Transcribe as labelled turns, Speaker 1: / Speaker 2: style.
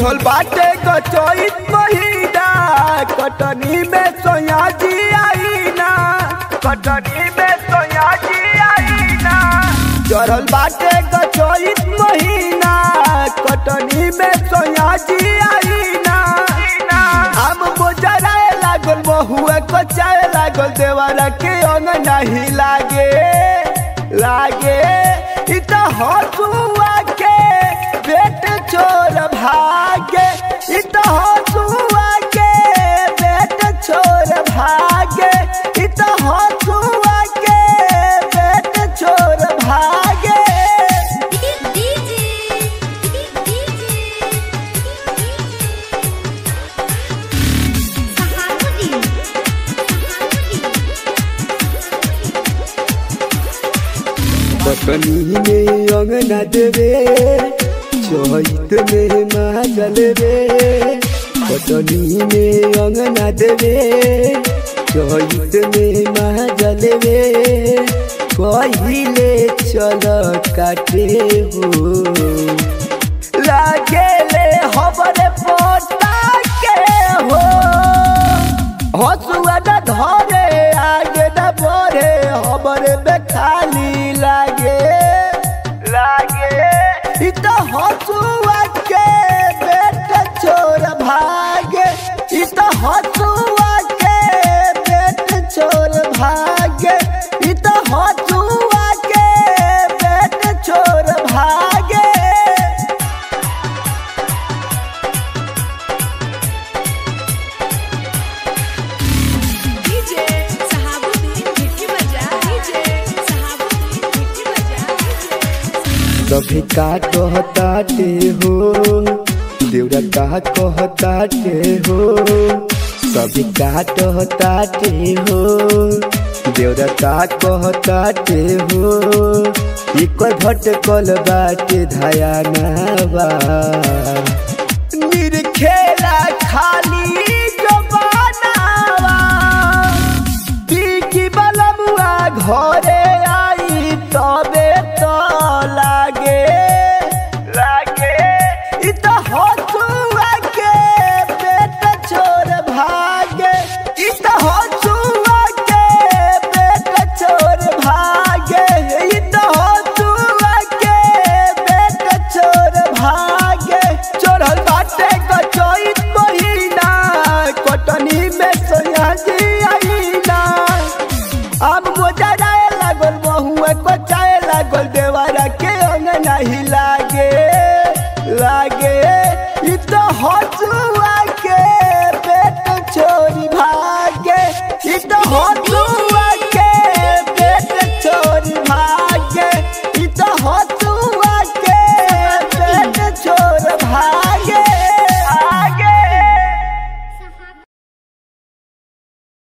Speaker 1: चढ़ल बाटे गचोइत महीना कटनी में सोया जी आईना कटनी में सोया जी आईना चढ़ल बाटे गचोइत महीना कटनी में सोया जी आईना हम मोजराए लागल बहुए कचाए लागल देवरा के अंग नहीं लागे लागे इ त हसुआ के बेट छोर भागे इ त हसुआ के बेट छोर भागे इ त हसुआ के बेट छोर भागे बकनी में अंगना देवे चहित में माजल रे बकनी में अंगना देवे चहित में माजल रे कहिले चल काटे हो लागे ले हबरे पोता के हो हसुआ न धरे आगे न बढ़े हमरे में खाली लागे लागे इ त हसुआ के बेट छोर भागे इ त हसुआ के बेट छोर भागे इ त हसुआ के बेट छोर भागे
Speaker 2: डीजे सहाबुद्दीन मिट्टी बजा डीजे सहाबुद्दीन मिट्टी बजा
Speaker 1: कभी का कहताटे हो देवरा का कहताटे हो कभी का कहताटे हो देवरा का कहताटे हो इकर भटकल बाटे धयानावा निरखेला खाली जबानावा की बलमुआ घरे आई तबे तो लागे लागे इ त हसुआ के बेट छोर भागे इ त हसुआ के बेट छोर भागे इ त हसुआ के बेट छोर भागे चढ़ल बाटे गचोइत महीना कटनी में सोया जी आईना अब मोजराए लागल बहुए कोचाए लागल देवरा के अंग नहीं लागे लागे इ तो हसुआ